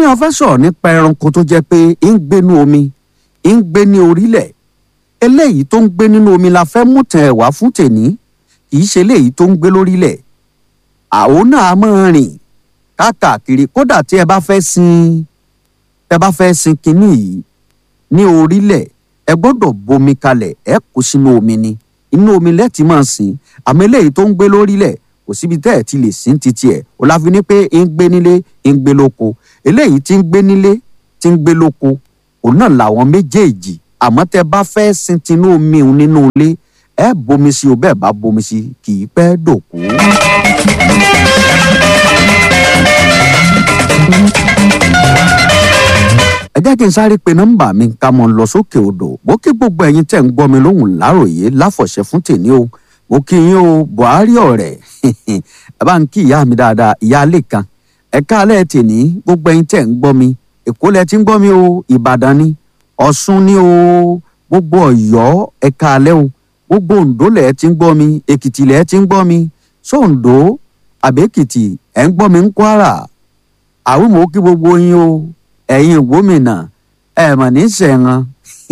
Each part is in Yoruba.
ní a fẹ́ sọ̀rọ̀ nípa ẹranko tó jẹ́ pé ń gbénú omi ń gbé ní orílẹ̀ eléyìí tó ń gbé nínú omi la fẹ́ mú tẹ̀ wá fún tèní kì í ṣe eléyìí tó ń gbé lórílẹ̀ àwọn náà máa rìn káàkiri kódà tí ẹ bá fẹ́ sin ẹ bá fẹ́ sin kinní yìí ní orílẹ̀ ẹ gbọ́dọ̀ bomi kalẹ̀ ẹ kó sínú omi ni inú omi lẹ́ẹ̀tì máa sìn àmọ́ eléyìí tó ń gbé lórílẹ̀ kò síbi tẹ́ ẹ̀ ti lè sìn títí ẹ̀ ò láfi ní pé ń gbé nílé ń gbé lóko eléyìí tí ń gbé nílé tí ń gbé lóko òun náà làwọn méjèèjì àmọ́ tẹ́ bá fẹ́ sin tinú omi òun nínú ilé ẹ bomi sí o bẹ́ẹ̀ bá bomi sí kì í pẹ́ dòkú. ẹ jẹ́ kí n sáré pe nọ́mbà mi ká mọ̀ lọ sókè odò bó kí gbogbo ẹ̀yin tẹ̀ ń gbọ́ mi lóhùn láròyé láfọ̀ṣẹ́ fún tèmi o mo kí yín o buhari ọ̀rẹ́ ẹ bá ń kí ìyá mi dáadáa ìyá alẹ́ kan ẹ káalẹ́ tèmi gbogbo ẹ̀yin tẹ̀ ń gbọ́ mi èkó lẹ ti ń gbọ́ mi o ìbàdàn ni ọ̀ṣun ni o gbogbo ọ̀yọ́ ẹ káalẹ́ o gbogbo oǹdó lẹ ti ń gbọ́ mi èkìtì lẹ ti ń gbọ́ mi sóǹdó àbẹ́kìtì ẹ̀ ń gbọ́ mi ń kwara àwọn mò ń kí gbogbo yín o ẹ̀yin gómìnà ẹ̀ mà ní sẹ̀ran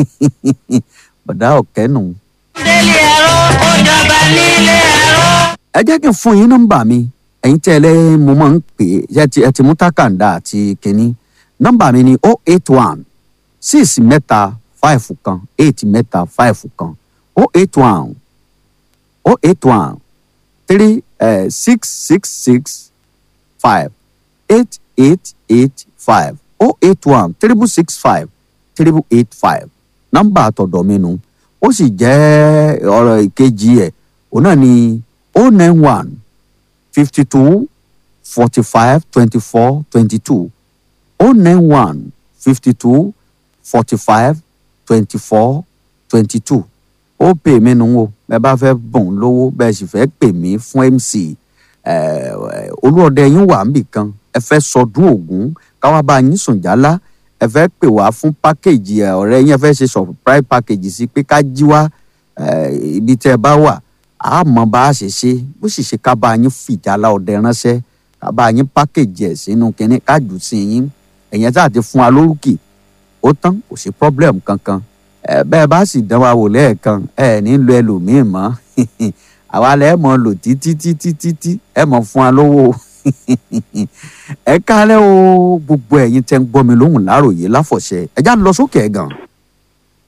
bọ̀dá ọ̀kẹ́nu. délé ẹ̀rọ ó jọba nílé ẹ̀rọ. ẹ jẹ́ kí n fún yín nọ́mbà mi ẹ̀yin tí ẹ lẹ́ mo máa ń pè é ẹ ti ẹ ti mú tákàndá àti kínní nọ́mbà mi ni o eight one six mẹ́ta five kan eight mẹ́ta five kan o eight one o eight one three six six six five eight eight eight five o eight one triple six five triple eight five nọ́mbà àtọ̀dọ̀ mi nu ó sì jẹ́ ọ̀rọ̀ ìkejì ẹ̀ òun náà ni o nine one fifty two forty five twenty four twenty two o nine one fifty two forty five twenty four twenty two ó pè mí nu o bẹ́ẹ̀ bá fẹ́ bùn lówó bẹ́ẹ̀ sì fẹ́ pè mí fún mc olúọdẹ yín wà níbì kan ẹ fẹ́ sọdún ògún káwá bá yín sùn jálá ẹ fẹ́ pè wá fún pákéjì ẹ ọ̀rẹ́ yín ẹ fẹ́ ṣe surprise package sí pé ká jí wá ibi tẹ́ ẹ bá wà á mọ bá a ṣe ṣe bó sì ṣe ká bá yín fìjálá ọdẹ ránṣẹ́ ká bá yín pákéjì ẹ̀ sínú kínní ká jù sí yín ẹ̀yẹn tá a ti fún wa lórúkì ó tán kò sí problem kankan ẹ bẹ́ẹ̀ bá sì dán wa wò lẹ́ẹ̀kan ẹ ní lo ẹlòmíì mọ́ àwa lẹ́ mọ̀ lò títí títí títí ẹ mọ̀ fún wa lówó ẹ kálẹ́ o gbogbo ẹ̀yin tẹ́ ń gbọ́ mi lóhùn láròyé láfọ̀ṣẹ ẹ já lọ sókè ẹ̀ gan.